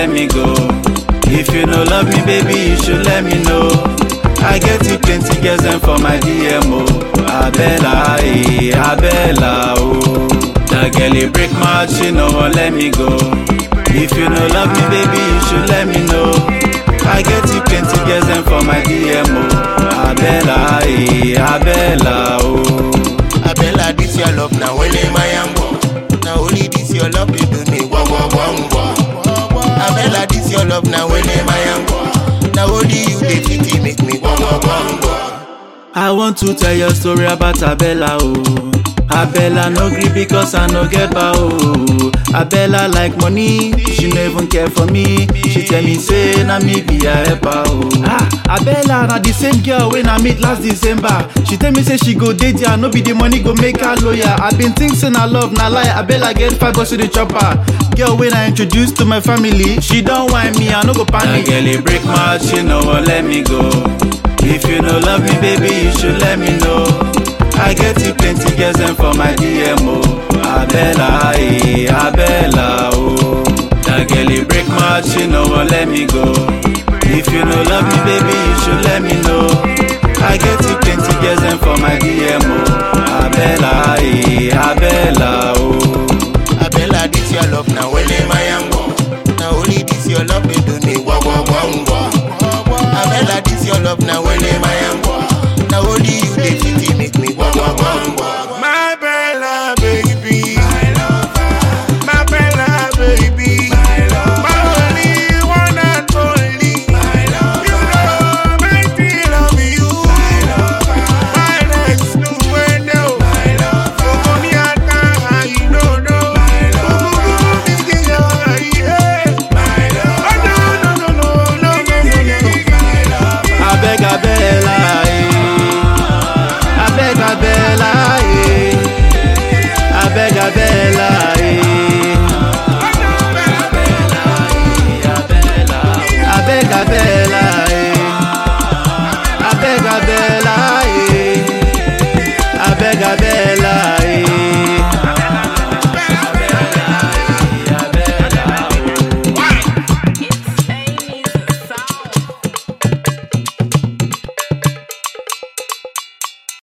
let me go. If you no love me, baby, you should let me know. I get you plenty girls them for my DMO. Abella, eh, Abella, oh. That girl it break my heart, she no one let me go. If you no love me, baby, you should let me know. I get you plenty girls them for my DMO. Abella, eh, Abella, oh. Abella, this your love now, when am I am Now only this your love, you do me wah wah wah wah. Abella, this your love now, when am I am Now only you, they fit make me wah wah wah wah. I want to tell your story about Abella, oh. Abella no gree because I no get bow. Oh. Abella like money, she no even care for me. She tell me say na me be her helper. Oh. Ah, Abella na the same girl when I meet last December. She tell me say she go date ya, no be the money go make her lawyer. I been think say na love na lie. Abella get five bucks to the chopper. Girl when I introduce to my family, she don't whine me, I no go panic. That girl it break my heart, she no wan let me go. If you no love me, baby, you should let me know. I get you plenty girls them for my DMO. Abella, eh, Abella, oh. That girl it break my heart, she no wan let me go. If you no love me, baby, you should let me know. I get you plenty girls them for my DMO. Abella, eh, Abella, oh. Abella, this your love now, when am I am Now only this your love, you do me wah wah wah wah. Abella, this your love now, when am I